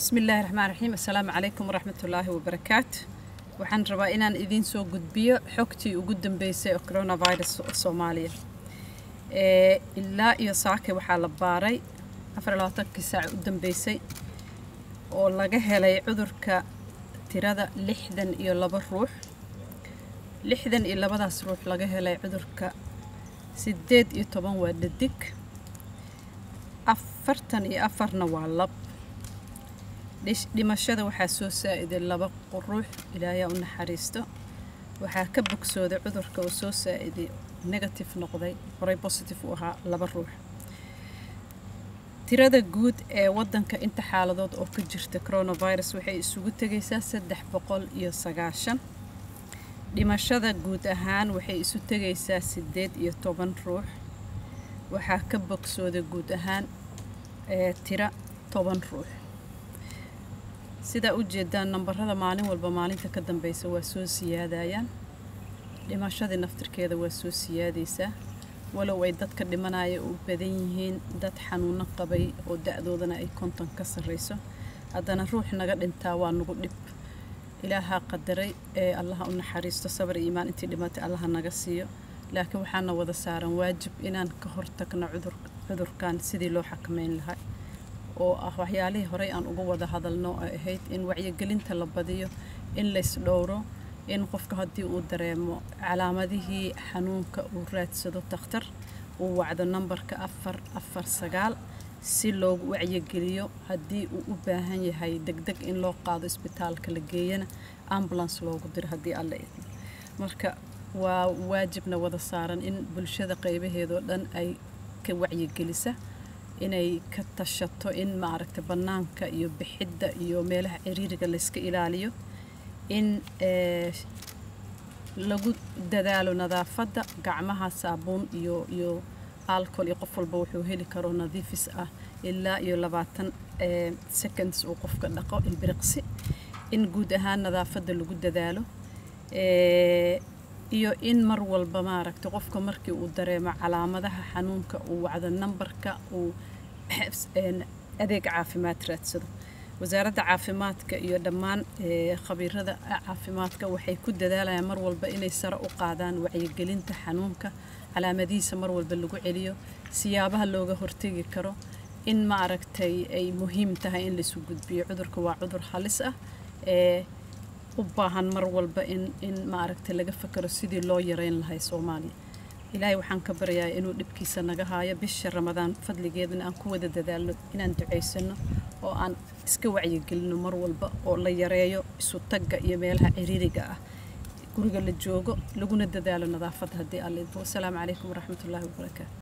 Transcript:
bismi illaahi raxmaan raxiim assalaamu calaykum waraxmatullaahi wabarakaatu waxaan rabaa inaan idiin soo gudbiyo xogtii ugu dambeysay oo coronavirus soomaaliya ee ilaa iyo saake waxaa la baaray afar labaatankii saac u dambeysay oo laga helay cudurka tirada lixdan iyo laba ruux lixdan iyo labadaas ruux laga helay cudurka siddeed iyo toban waa dhadig afartan iyo afarna waa lab dhimashada waxaa soo saa'iday laba ruux ilaayaa u naxariisto waxaa ka bogsooday cudurka oo soo saa'iday negative noqday horey positive u ahaa laba ruux tirada guud ee waddanka inta xaaladood oo ka jirta coronavirus waxay isugu tegaysaa saddex boqol iyo sagaashan dhimashada guud ahaan waxay isu tegaysaa siddeed iyo toban ruux waxaa ka bogsooday guud ahaan ee tira toban ruux sidaa u jeedaan nambarada maalin walba maalinta ka dambeysa waa soo siyaadayaan dhimashadii naftirkeeda waa soo siyaadaysaa walow ay dadka dhimanaya u badan yihiin dad xanuuno qabay oo da-doodana ay konton ka sarreyso haddana ruux naga dhintaa waa nagu dhib ilaahaa qadaray ee allaha u naxariisto sabar iyo iimaan intii dhimatay allaha naga siiyo laakiin waxaana wada saaran waajib inaan ka hortagno cudurkan sidii loo xakameyn lahaa oo ah waxyaalihii horey aan uga wada hadalno ay ahayd in wacyigelinta la badiyo in lays dhowro in qofka haddii uu dareemo calaamadihii xanuunka uu raadsado takhtar uu wacdo nambarka afar afar sagaal si loogu wacyigeliyo haddii uu u baahan yahay degdeg in loo qaado isbitaalka la geeyana ambulance loogu diro haddii alla idmo marka waa waajibna wada saaran in bulshada qaybaheedoo dhan ay ka wacyigelisa inay ka tashato in maaragta bannaanka iyo bixidda iyo meelaha ciriiriga layska ilaaliyo in lagu dadaalo nadaafadda gacmaha saabuun iyo iyo alcohol iyo qof walba wuxuu heli karo nadiifis ah ilaa iyo labaatan seconds uu qofka dhaqo ilbiriqsi in guud ahaan nadaafadda lagu dadaalo iyo in mar walba maaragta qofka markii uu dareemo calaamadaha xanuunka uu wacdo nambarka uu adeeg caafimaad raadsado wasaaradda caafimaadka iyo dhammaan khabiirada caafimaadka waxay ku dadaalayaan mar walba inay sare u qaadaan wacyigelinta xanuunka calaamadihiisa mar walba lagu celiyo siyaabaha looga hortegi karo in maaragtay ay muhiim tahay in laisu gudbiyo cudurka waa cudur halis ah ee u baahan mar walba in in maaragtay laga fakaro sidii loo yareyn lahay soomaaliya ilaahay waxaan ka baryayaa inuu dhibkiisa naga haayo bisha ramadaan fadligeedana aan ku wada dadaalno inaan ducaysano oo aan iska wacyigelino mar walba oo la yareeyo isu tagga iyo meelaha ciriiriga ah guriga la joogo laguna dadaalo nadaafadda haddii alla idmo wasalaamu calaykum waraxmatullaahi wabarakaatu